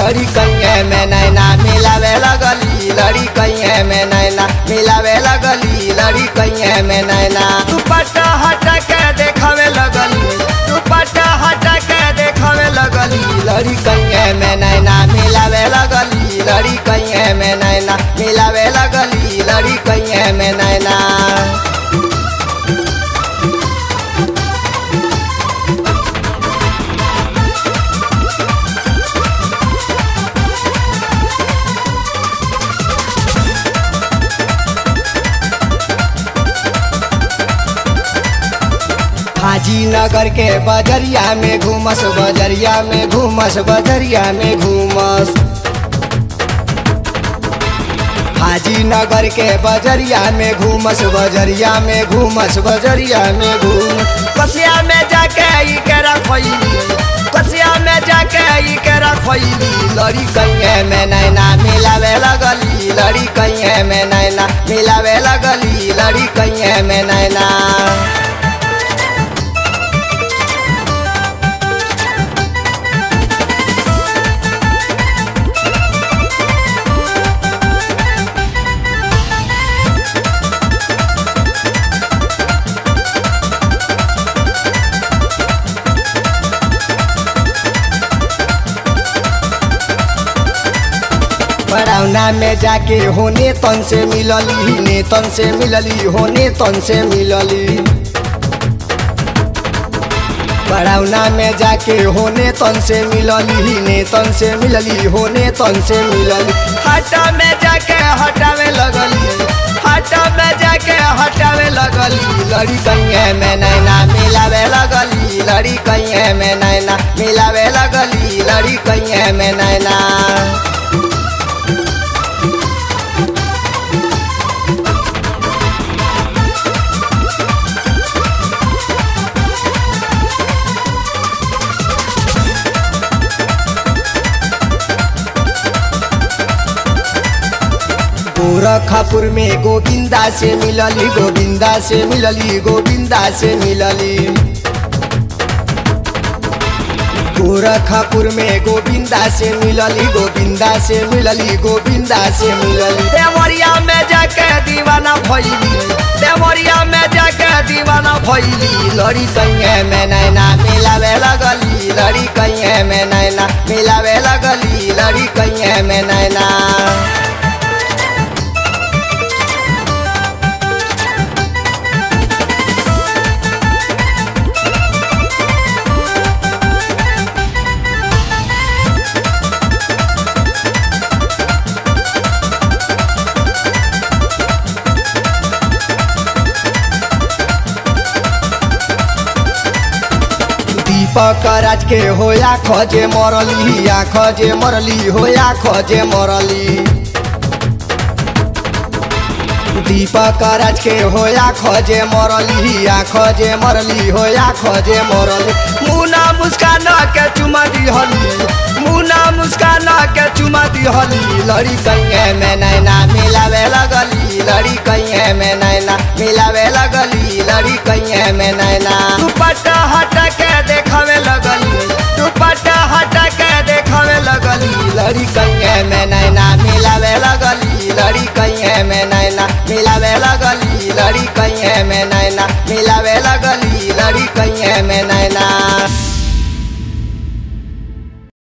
लड़ी कैये में नैना मिलावे लगली लड़ी कैये में नैना मिलावे लगली लड़ी कैये में नैना दुपट्टा हटा के देखावे लगली दुपट्टा हटा के देखावे लगली लड़ी कैये में नैना मिलावे लगली लड़ी कैये में नैना मिलावे लगली लड़ी कैये में नैना हाजी नगर के बजरिया में घूमस बजरिया में घूमस बजरिया में घूमस हाजी नगर के बजरिया में घूमस बजरिया में घूमस बजरिया में घूम कसिया में जाके ई के रखोइली कसिया में जाके ई के रखोइली लड़ी कैये में नैना मिलावे लगली लड़ी कैये में नैना मिलावे लगली लड़ी कैये में नैना बड़ौना में जाके होने तन से मिलली ने तन से मिलली होने तन से मिलली बड़ौना में जाके होने तन से मिलली ने तन से मिलली होने तन से मिलली हटा में जाके हटावे लगली हटा में जाके हटावे लगली लड़ी कैये में नैना मिलावे लगली लड़ी कैये में नैना मिलावे लगली लड़ी कैये में नैना गोरखपुर में गोविंदा से मिलली गोविंदा से मिलली गोविंदा से मिलली गोरखपुर में गोविंदा से मिलली गोविंदा से मिलली गोविंदा से मिलली देवरिया में जाके दीवाना भैली देवरिया में जाके दीवाना भैली लड़ी कैये में नैना मिलावे लगली लड़ी कैये में नैना मिलावे लगली लड़ी कैये में नैना दीपक राज के होया खजे मरली या खजे मरली होया खजे मरली दीपक राज के होया खजे मरली या खजे मरली होया खजे मरली मुना मुस्कान के चुमा दिहली मुना मुस्कान के चुमा दिहली लड़ी कैये में नैना मिलावे लगली लड़ी कैये में नैना मिलावे लगली लड़ी कैये में नैना दुपट्टा हटा के देखावे लगली दुपट्टा हटा के देखावे लगली लड़ी कैये में नैना मिलावे लगली लड़ी कैये में नैना मिलावे लगली लड़ी कैये में नैना